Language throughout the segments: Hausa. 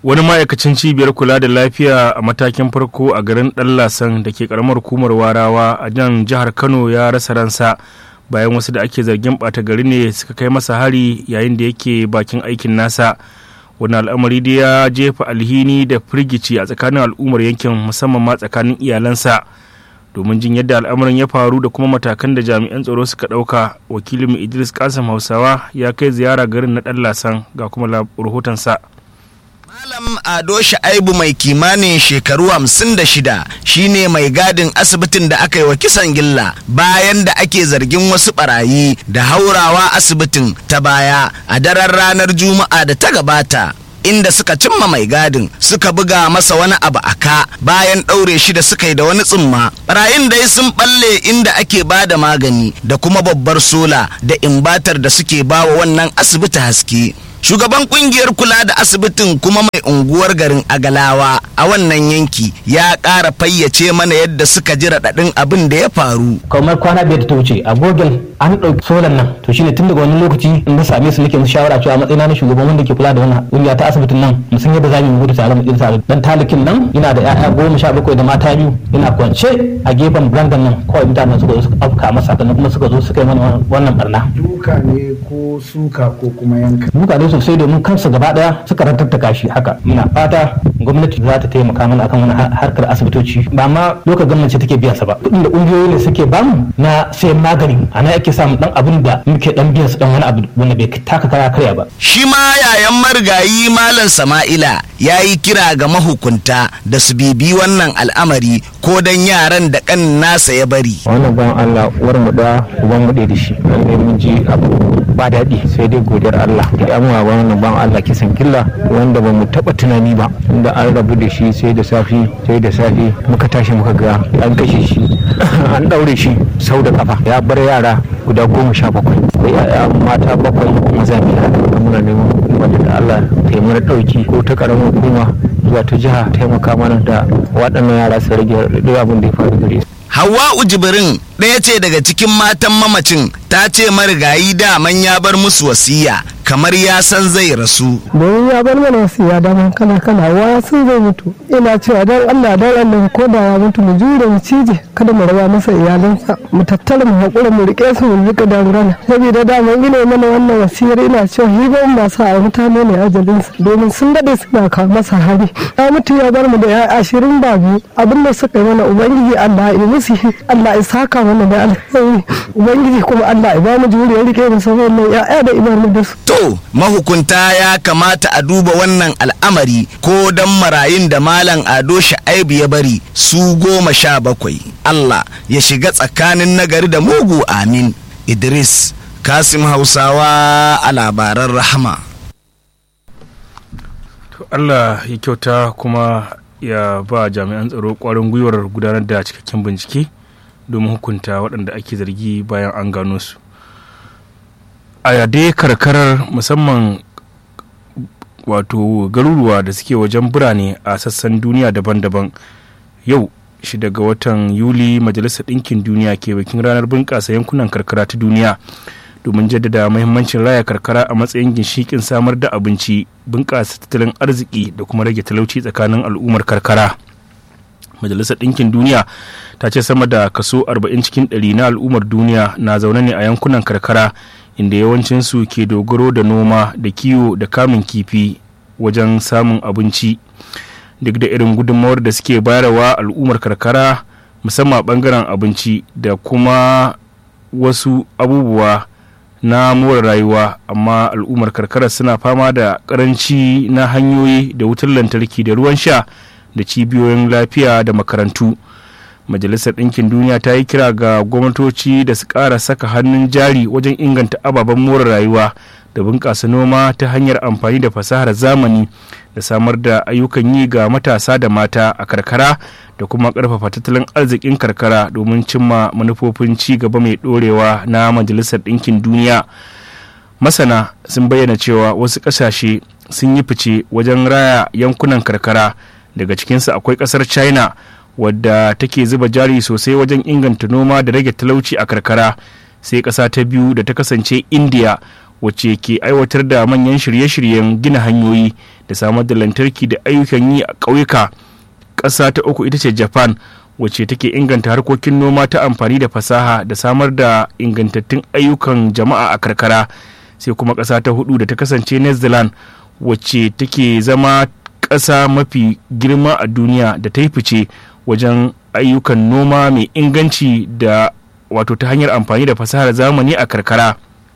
wani ma'aikacin cibiyar kula da lafiya a matakin farko a garin ɗallasan da ke karamar hukumar warawa a nan jihar kano ya rasa ransa bayan wasu da ake zargin ɓata gari ne suka kai masa hari yayin da yake bakin aikin nasa wani al'amari da ya jefa alhini da firgici a tsakanin al'ummar yankin musamman ma tsakanin iyalansa domin jin yadda al'amarin ya faru da kuma matakan da jami'an tsaro suka ɗauka wakilin idris kasim hausawa ya kai ziyara garin na ɗallasan ga kuma rahotonsa Malam Ado Sha'aibu mai kimanin shekaru hamsin da shida shine mai gadin asibitin da aka yi wa kisan gilla bayan da ake zargin wasu barayi da haurawa asibitin ta baya a daren ranar Juma'a da ta gabata. inda suka cimma mai gadin suka buga masa wani abu a ka bayan ɗaure shi da suka yi da wani tsumma barayin dai sun balle inda ake ba da magani da kuma babbar sola da imbatar da suke bawa wannan asibiti haske shugaban kungiyar kula da asibitin kuma mai unguwar garin agalawa a wannan yanki ya ƙara fayyace mana yadda suka ji raɗaɗin abin da ya faru kamar kwana biyar da ta wuce a gogel an ɗauki solan nan to shine tun daga wani lokaci in na same su nake musu shawara cewa matsayina na shugaban wanda ke kula da wannan kungiya ta asibitin nan mu san yadda za mu gudu tare mu tsira tare dan talikin nan yana da ƴaƴa goma sha bakwai da mata biyu yana kwance a gefen brandan nan kawai mutanen suka zo suka afka masa sannan kuma suka zo suka yi mana wannan barna duka ne ko suka ko kuma yanka duka ne sosai domin kansu gaba daya suka rantattaka shi haka muna fata gwamnati za ta taimaka mana akan wani harkar asibitoci ba ma lokacin gwamnati take biyan sa ba kuɗin da ƙungiyoyi ne suke bamu na sayan magani ana ake samun dan abin da muke dan biyan su dan wani abu wanda bai taka kara karya ba shi ma yayan marigayi malam sama'ila ya yi kira ga mahukunta da su bibi wannan al'amari ko dan yaran da kan nasa ya bari wannan ban Allah uwar mu da uban mu da shi wanda mun ji abu ba daɗi sai dai godiyar Allah da yamuwa wannan ban Allah kisan killa wanda ba mu taɓa tunani ba inda an rabu da shi sai da safi sai da safi muka tashi muka ga an kashe shi an ɗaure shi sau da kafa ya bar yara guda goma sha bakwai da yaya mata bakwai maza biyar muna neman wanda da Allah ta yi mana ɗauki ko ta ƙaramin hukuma zuwa ta jiha taimaka mana da waɗannan yara su rage abin da ya faru gare su. Hawwa'u Jibrin ɗaya ce daga cikin matan mamacin ta ce marigayi daman ya bar musu wasiya kamar ya san zai rasu. Domin ya bar mana wasiya daman kala kala wa sun zai mutu. Ina cewa dan Allah dan Allah ko da ya mutu mu jure mu cije kada mu raba masa iyalansa mu tattara mu haƙura mu riƙe su mu rika dangana. Saboda daman ina mana wannan wasiyar ina cewa hiban ba sa a mutane ne ajalinsa domin sun daɗe suna kawo masa hari. Ya mutu ya bar mu da ya ashirin ba biyu abin da suka yi mana ubangiji Allah ya musu Allah ya saka mana da alkhairi ubangiji kuma Allah ya ba mu juriyar rike mu saboda ya'ya da ibanu da su. To mahukunta ya kamata a duba wannan al'amari ko dan marayun da malam Ado Sha'aibu ya bari su goma sha bakwai. Allah ya shiga tsakanin nagari da mugu amin. Idris Kasim Hausawa a labaran rahama. Allah ya kyauta kuma ya ba jami'an tsaro kwarin gwiwar gudanar da cikakken bincike domin hukunta waɗanda ake zargi bayan an gano su a yade karkarar musamman wato garuruwa da suke wajen birane a sassan duniya daban-daban yau shi daga watan yuli majalisar ɗinkin duniya ke bikin ranar bunƙasa yankunan karkara ta duniya domin jaddada mahimmancin raya karkara a matsayin ginshikin samar da abinci bunƙasa tattalin arziki da kuma rage talauci tsakanin al'ummar karkara majalisar ɗinkin duniya ta ce sama da kaso 40 cikin 100 na al'ummar duniya na zaune ne a yankunan karkara inda yawancinsu ke dogaro da noma da kiwo da kamun kifi wajen samun abinci duk da irin gudunmawar da suke bayarwa al'ummar karkara musamman bangaren abinci da kuma wasu abubuwa na more rayuwa amma al'ummar karkara suna fama da karanci na hanyoyi da wutar lantarki da ruwan sha da cibiyoyin lafiya da makarantu majalisar ɗinkin duniya ta yi kira ga gwamnatoci da su ƙara saka hannun jari wajen inganta ababen more rayuwa da bunƙasa noma ta hanyar amfani da fasahar zamani da samar da ayyukan yi ga matasa da mata a karkara da kuma ƙarfafa tattalin arzikin karkara domin cimma manufofin ci gaba mai ɗorewa na majalisar ɗinkin duniya masana sun bayyana cewa wasu ƙasashe sun yi fice wajen raya yankunan karkara daga cikinsu akwai ƙasar china wadda take zuba jari sosai wajen inganta noma da rage talauci a karkara sai ƙasa ta biyu da ta kasance india wacce ke aiwatar da manyan shirye-shiryen gina hanyoyi da samar da lantarki da ayyukan yi a ƙauyuka ƙasa ta uku ita ce japan wacce take inganta harkokin noma ta amfani da fasaha da samar da ingantattun ayyukan jama'a a karkara sai kuma ƙasa ta hudu da ta kasance new zealand wacce take zama ƙasa mafi girma a duniya da ta yi fice wajen ayyukan noma mai inganci da wato ta hanyar amfani da fasahar zamani a karkara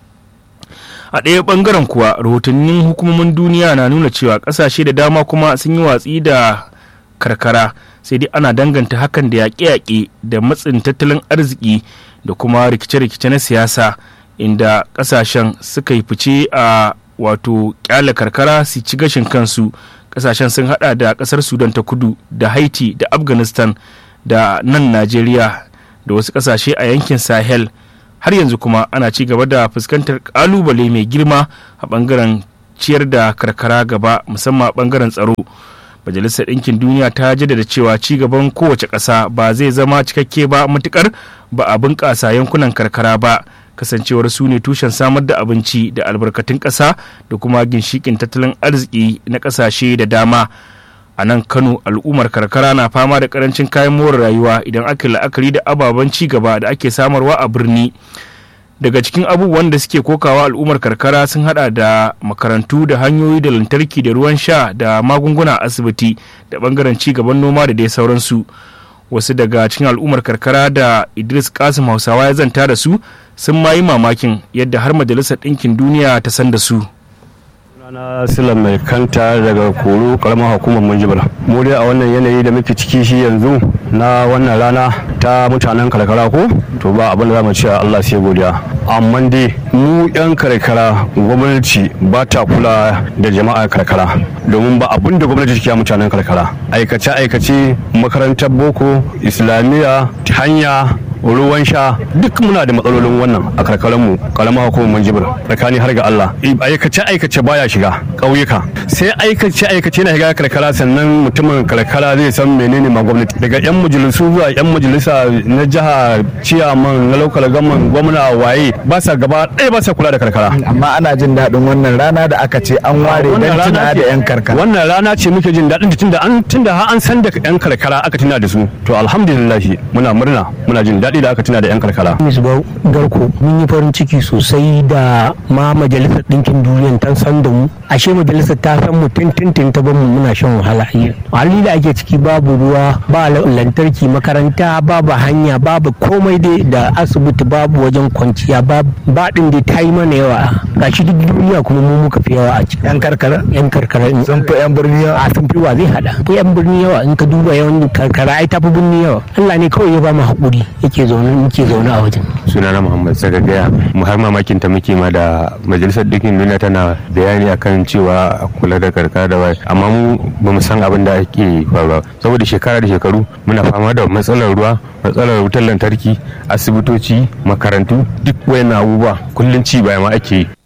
a ɗaya ɓangaren kuwa rahotannin hukumomin duniya na nuna cewa ƙasashe da dama kuma sun yi watsi da karkara sai dai ana danganta hakan da yaƙe-yaƙe da matsin tattalin arziki da kuma rikice-rikice na siyasa inda ƙasashen suka yi fice a wato ƙyale karkara su ci gashin kansu ƙasashen sun hada da ƙasar sudan ta kudu da haiti da afghanistan da nan najeriya da wasu ƙasashe a yankin sahel har yanzu kuma ana ci gaba da fuskantar ƙalubale mai girma a ɓangaren ciyar da karkara gaba musamman a ɓangaren tsaro majalisar ɗinkin duniya ta jaddada cewa ci gaban kowace ƙasa ba zai zama cikakke ba matukar ba a bunƙasa yankunan karkara ba kasancewar su ne tushen samar da abinci da albarkatun ƙasa da kuma ginshikin tattalin arziki na ƙasashe da dama a nan kano al'ummar karkara na fama da karancin kayan more rayuwa idan aka la'akari da ababen ci gaba da ake samarwa a birni daga cikin abubuwan da suke kokawa al'ummar karkara sun hada da makarantu da hanyoyi da lantarki da ruwan sha da magunguna a asibiti da bangaren ci gaban noma da dai sauransu wasu daga cikin al'ummar karkara da idris kasim hausawa ya zanta da su sun ma yi mamakin yadda har majalisar ɗinkin duniya ta san da su na sila mai kanta daga koro karamar hukumar munjibir mu dai a wannan yanayi da muke ciki shi yanzu na wannan rana ta mutanen karkara ko to ba abin da za mu ce Allah sai godiya amma dai mu yan karkara gwamnati ba ta kula da jama'a karkara domin ba abin da gwamnati take mutanen karkara aikace aikace makarantar boko islamiyya hanya ruwan sha duk muna da matsalolin wannan a karkaranmu karamar hukumar jibir tsakani har ga Allah aikace aikace baya shiga ƙauyuka sai aikace aikace na shiga karkara sannan mutumin karkara zai san menene ma gwamnati daga yan majalisu zuwa yan majalisa na jiha ciyaman na lokal gaman gwamna waye ba sa gaba ɗaya ba sa kula da karkara amma ana jin daɗin wannan rana da aka ce an ware don tuna da yan karkara wannan rana ce muke jin daɗin tunda an tunda har an san da yan karkara aka tuna da su to alhamdulillah muna murna muna jin daɗi da aka tuna da yan karkara misbau garko mun yi farin ciki sosai da ma majalisar ɗinkin duniya ta san da mu ashe majalisar ta san mu tintin ta bamu muna shan wahala hali da ake ciki babu ruwa ba lantarki makaranta babu hanya babu komai dai da asibiti babu wajen kwanciya ba ɗin dai ta yi mana yawa gashi duk duniya kuma mu muka fi yawa a ciki yan karkara yan karkara sun fi yan birni yawa a sun fi wa zai hada ko yan birni yawa in ka duba yawan karkara ai tafi birni yawa Allah ne kawai ya ba mu haƙuri yake zaune muke zaune a wajen sunana Muhammad Sagagaya mu har mamakin ta muke ma da majalisar dukkan duniya tana bayani akan cewa a kula da karkara da wai amma mu ba mu san abin da ake faruwa saboda shekara da shekaru muna fama da matsalar ruwa matsalar wutar lantarki asibitoci makarantu duk wayannan abubuwa kullum ci baya ma ake yi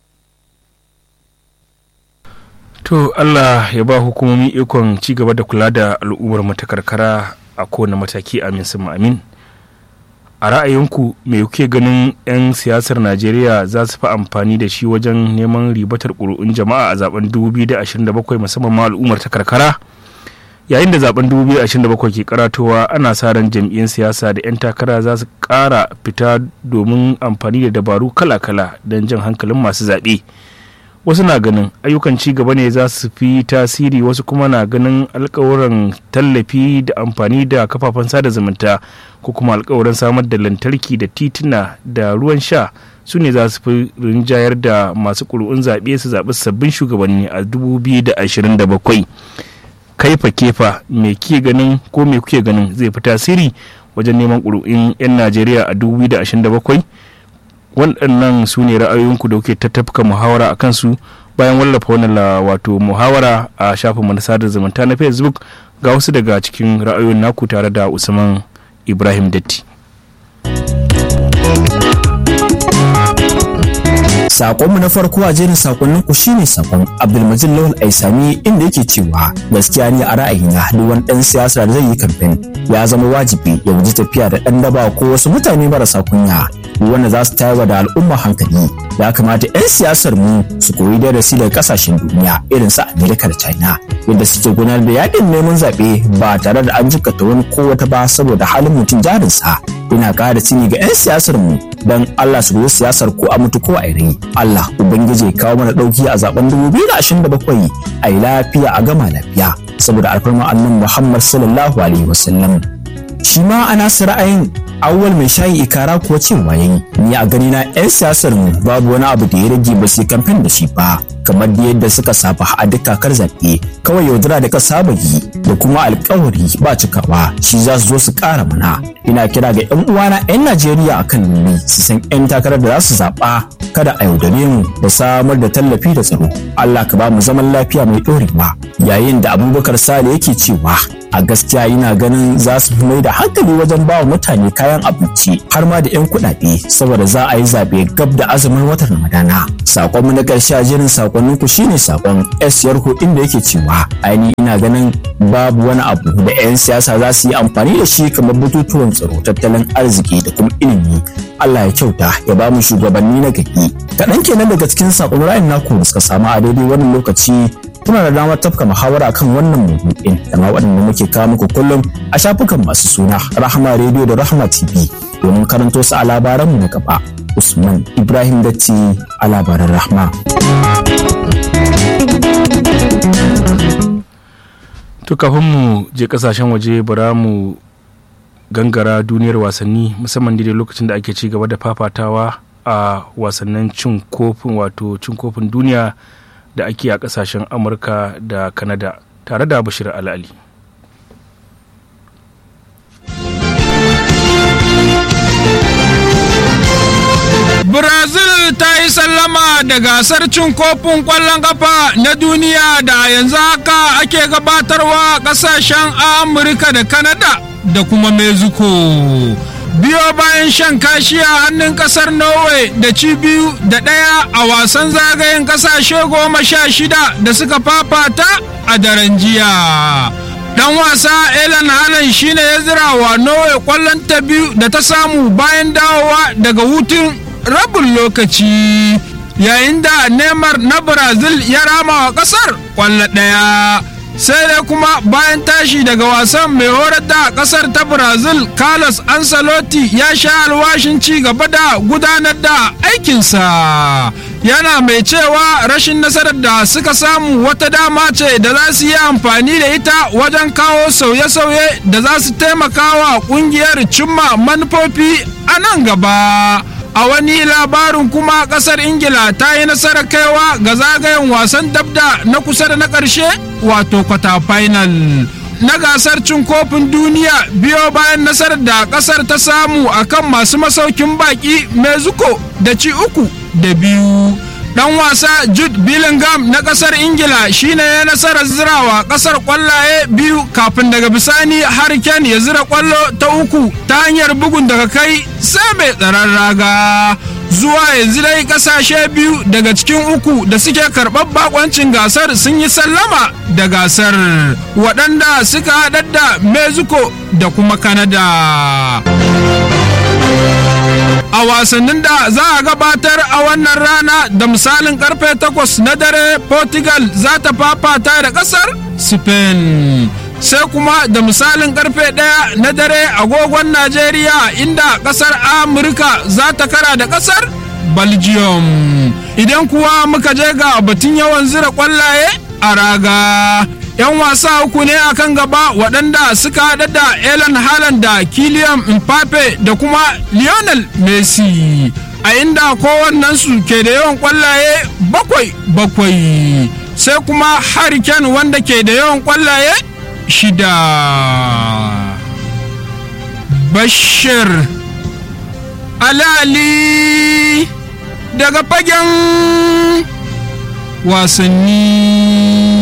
to allah ya ba hukumomi ikon ci gaba da kula da al'ummar mata karkara a kowane mataki amin sun amin a ra'ayinku me kuke ganin 'yan siyasar najeriya za su fi amfani da shi wajen neman ribatar ƙuri'un jama'a a zaben 2027 musamman ma al'ummar ta karkara yayin da zaben 2027 ke karatowa ana sa ran jam'iyyar siyasa da 'yan takara za su ƙara fita domin amfani da dabaru kala-kala don jan hankalin masu zaɓe wasu na ganin ayyukan ci gaba ne za su fi tasiri wasu kuma na ganin alkawuran tallafi da amfani da kafafen sada zumunta ko kuma alkawarin samar da lantarki da tituna da ruwan sha su ne za su fi rinjayar da masu ƙuri'un zaɓe su zaɓi sabbin shugabanni a 2027 kaifa kefa me ke ganin ko me kuke ganin zai fi tasiri wajen neman ƙuri'un 'yan najeriya a 2027 waɗannan su ne ra'ayoyinku da kuke tattafka muhawara a kansu bayan wallafa wannan wato muhawara a shafin na sadar zumunta na facebook ga wasu daga cikin ra'ayoyin naku tare da usman ibrahim datti Sakonmu na farko a jerin sakonnin ku shine sakon Abdulmajid Lawal Aisami inda yake cewa gaskiya ne a ra'ayina duk wani dan siyasa da zai yi kamfen ya zama wajibi ya guji tafiya da dan daba ko wasu mutane marasa kunya wanda za su tayar da al'umma hankali ya kamata 'yan siyasar mu su koyi darasi daga kasashen duniya irin su Amerika da China yadda suke gudanar da yakin neman zaɓe ba tare da an jikata wani ko wata ba saboda halin mutum jarinsa ina ƙara cini ga 'yan siyasar mu don Allah su goyi siyasar ko a mutu ko a rai Allah ubangiji ya kawo mana ɗauki a zaben 2027 a yi lafiya a gama lafiya saboda alfarma annan Muhammad sallallahu alaihi wasallam shi ma a nasu ra'ayin awwal mai shayi ikara kuwa cewa yayi ni a gani na 'yan siyasar mu babu wani abu da ya rage ba su kamfen da shi ba kamar da yadda suka saba a duk kakar zaɓe kawai yaudara da ka saba yi da kuma alkawari ba cikawa shi za su zo su ƙara mana ina kira ga 'yan uwana 'yan najeriya akan nuni su san 'yan takarar da za su zaɓa kada a yaudare mu da samar da tallafi da tsaro allah ka ba mu zaman lafiya mai ɗorewa yayin da abubakar sale yake cewa a gaskiya ina ganin za su fi mai da hankali wajen ba wa mutane kayan abinci har ma da 'yan kuɗaɗe saboda za a yi zaɓe gab da azumin watan ramadana sakonmu na ƙarshe a jerin sakonnin ku shine sakon s yarko inda yake cewa aini ina ganin babu wani abu da 'yan siyasa za su yi amfani da shi kamar batutuwan tsaro tattalin arziki da kuma ilimi Allah ya kyauta ya ba mu shugabanni na gari kaɗan kenan daga cikin sakon ra'ayin naku da suka samu a daidai wannan lokaci kuna da damar tafka muhawara kan wannan maudu'in da ma waɗanda muke kawo muku kullum a shafukan masu suna rahama radio da rahama tv domin karanto su a labaranmu na gaba usman ibrahim datti a labaran rahma to kafin mu je kasashen waje bara mu gangara duniyar wasanni musamman daidai lokacin da ake ci gaba da fafatawa a wasannin cin kofin wato cin kofin duniya da ake a kasashen amurka da kanada tare da bashir al'ali Brazil ta yi sallama da gasar cin kofin ƙwallon ƙafa na duniya da yanzu haka ake gabatarwa ƙasashen Amurka da Kanada da kuma Mexico. Biyo bayan shan kashi a hannun ƙasar Norway da ci biyu da ɗaya a wasan zagayen ƙasashe goma sha shida da suka fafata a daren jiya. dan wasa Ellen Haaland shine ya zira wa Norway kwallon ta biyu da ta samu bayan dawowa daga hutun rabin lokaci yayin da Neymar na Brazil ya rama wa kasar kwallo ɗaya sai dai kuma bayan tashi daga wasan mai horar da kasar ta Brazil Carlos Ancelotti ya sha alwashin ci gaba da gudanar da aikinsa yana mai cewa rashin nasarar da suka samu wata dama ce da za su yi amfani da ita wajen kawo sauye-sauye da za su taimaka wa kungiyar cimma manufofi a nan gaba a wani labarin kuma kasar ingila ta yi nasarar kaiwa ga zagayen wasan dabda na kusa da na ƙarshe wato kwata final na gasar cin kofin duniya biyo bayan nasarar da kasar ta samu akan masu masaukin baki mexico da ci uku da biyu dan wasa jude billingham na kasar ingila shine ya nasarar zirawa kasar kwallaye biyu kafin daga bisani harken ya zira kwallo ta uku ta hanyar bugun daga kai sai mai tsaron raga zuwa yanzu dai kasashe biyu daga cikin uku da suke karɓar bakoncin gasar sun yi sallama da gasar waɗanda suka haɗar da mexico da kuma canada a wasannin da za a gabatar a wannan rana da misalin karfe 8 na dare portugal za ta fafata da kasar spain sai kuma da misalin karfe 1 na dare agogon najeriya inda kasar amurka za ta kara da kasar belgium idan kuwa muka je ga batun yawan zira kwallaye a raga 'yan wasa uku ne akan gaba waɗanda suka haɗa da Ellen Haaland da Kylian Mbappe da kuma Lionel Messi a inda kowannensu ke da yawan kwallaye bakwai bakwai sai kuma Harry Kane wanda ke da yawan kwallaye shida Bashir Alali daga fagen wasanni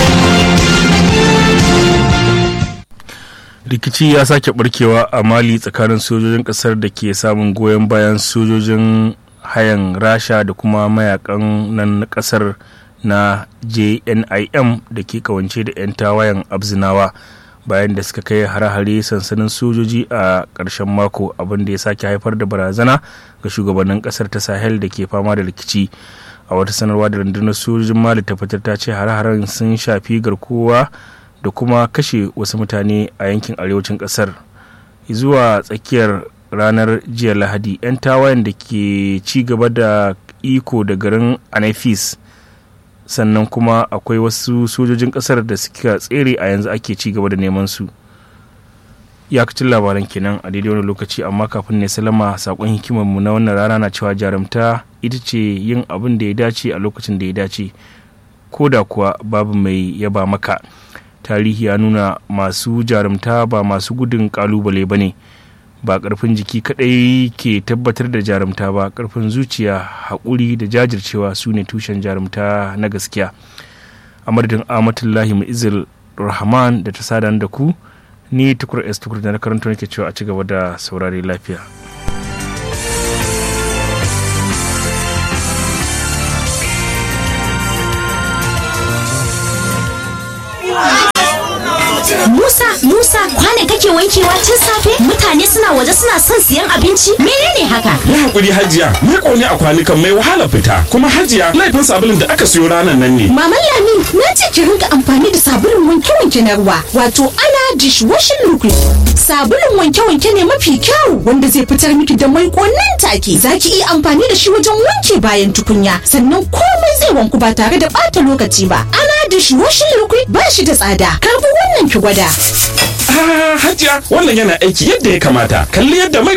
rikici ya sake barkewa a mali tsakanin sojojin kasar da ke samun goyon bayan sojojin hayan rasha da kuma mayakan nan na kasar na jnim da ke kawance da 'yan tawayen abzinawa bayan da suka kai hare-hare sansanin sojoji a ƙarshen mako abin da ya sake haifar da barazana ga shugabannin ƙasar ta sahel da ke fama da rikici a wata sanarwa da rundunar sojojin mali ta fitar ta ce hare-haren sun shafi garkuwa da kuma kashe wasu mutane a yankin arewacin ƙasar zuwa tsakiyar ranar jiya lahadi 'yan tawayen da ke ci gaba da iko da garin anafis sannan kuma akwai wasu sojojin kasar da suka tsere a yanzu ake ci gaba da neman su iyakacin labaran kenan a daidai wani lokaci amma kafin ne salama sakon hikimarmu na wannan rana na cewa jarumta ita ce yin abin da ya dace a lokacin da ya dace ko da kuwa babu mai yaba maka tarihi ya nuna masu jarumta ba masu gudun kalubale ba ne ba karfin jiki kadai ke tabbatar da jarumta ba karfin zuciya haƙuri da jajircewa su ne tushen jarumta na gaskiya a madadin amatullahi mu'izil rahman da ta sadan da ku ni tukur s tukur da na karanta nake cewa a ci gaba da saurare lafiya Musa, Musa, kwane kake wankewa tun safe? Mutane suna waje suna son siyan abinci? Menene haka? Ya hakuri Hajiya, ni kone a kwanukan mai wahala fita. Kuma Hajiya, laifin sabulun da aka siyo ranar nan ne. Maman Lami, na ce ki rinka amfani da sabulun wanke-wanke na ruwa, wato ana dishwashing liquid. Sabulun wanke-wanke ne mafi kyau wanda zai fitar miki da mai nan take. Za ki iya amfani da shi wajen wanke bayan tukunya, sannan komai zai wanku ba tare da ɓata lokaci ba. Ana dishwashing liquid ba shi da tsada. Karbi wannan ki gwada. Ah, Hajiya, wannan yana aiki yadda ya kamata. Kalli yadda mai